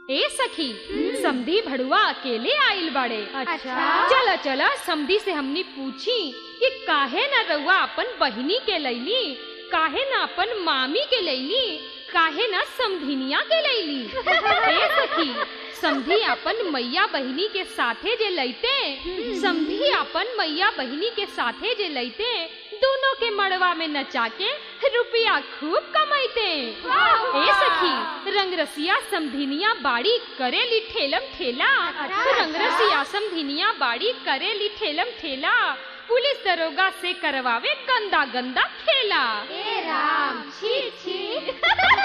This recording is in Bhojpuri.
ए सखी समधी भड़ुआ अकेले आइल बाड़े अच्छा चला चला समधी से हमनी पूछी कि काहे न रउआ अपन बहिनी के लैली काहे न अपन मामी के लैली काहे न समधिनिया के लैली ए सखी समधी अपन मैया बहिनी के साथे जे लैते समधी अपन मैया बहिनी के साथे जे लैते दोनों के मड़वा में नचा के रुपया खूब कमाइते ए सखी रंगरसिया समधिनिया बाड़ी करेली ठेलम ठेला रंगरसिया समधिनिया बाड़ी करेली ठेलम ठेला पुलिस दरोगा से करवावे गंदा गंदा खेला ए राम छी छी